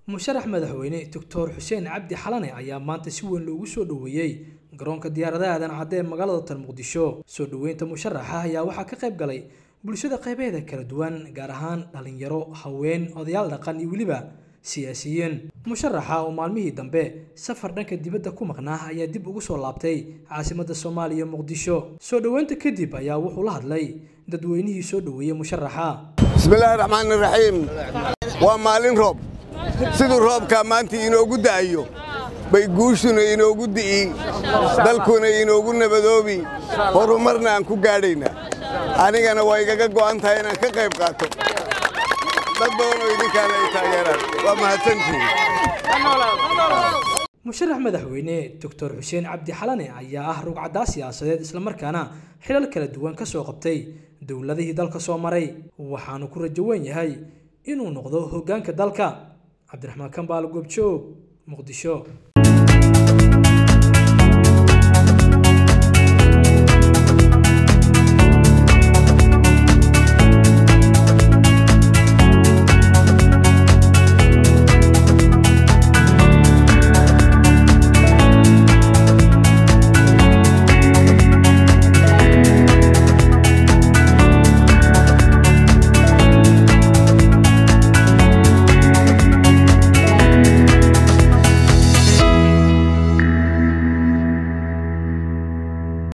musharax madaxweyne doctor xuseen cabdi xalane ayaa maanta si weyn loogu soo dhoweeyey garoonka diyaaradaha aadan cadde ee magaalada tan muqdisho soo dhoweynta musharaxa ayaa waxaa ka qayb galay bulshada qaybaheeda kala duwan gaar ahaan dhalinyaro haween odayaal dhaqan iyo weliba siyaasiyiin musharaxa oo maalmihii dambe safar dhanka dibadda ku maqnaa ayaa dib ugu soo laabtay caasimadda soomaaliya muqdisho soo dhoweynta kadib ayaa wuxuu la hadlay dadweynihii soo dhoweeyey musharaxa bismillaahi raxmaani raxiim waa maalin roob siduu roobkaa maanta inoogu da'ayo bay guushuna inoogu di'i dalkuna inoogu nabadoobi horumarna aan ku gaadhaynaa anigana waa igaga go'an tahay inaan ka qayb qaato dad badanoo idinkaana ay taageeraan waa mahadsantihin musharax madaxweyne doctor xuseen cabdi xalane ayaa ah rugcaddaa siyaasadeed islamarkaana xilal kala duwan ka soo qabtay dowladihii dalka soo maray waxaanu ku rajo weyn yahay inuu noqdo hoggaanka dalka cabdiraxmaan kambaal goobjoog muqdisho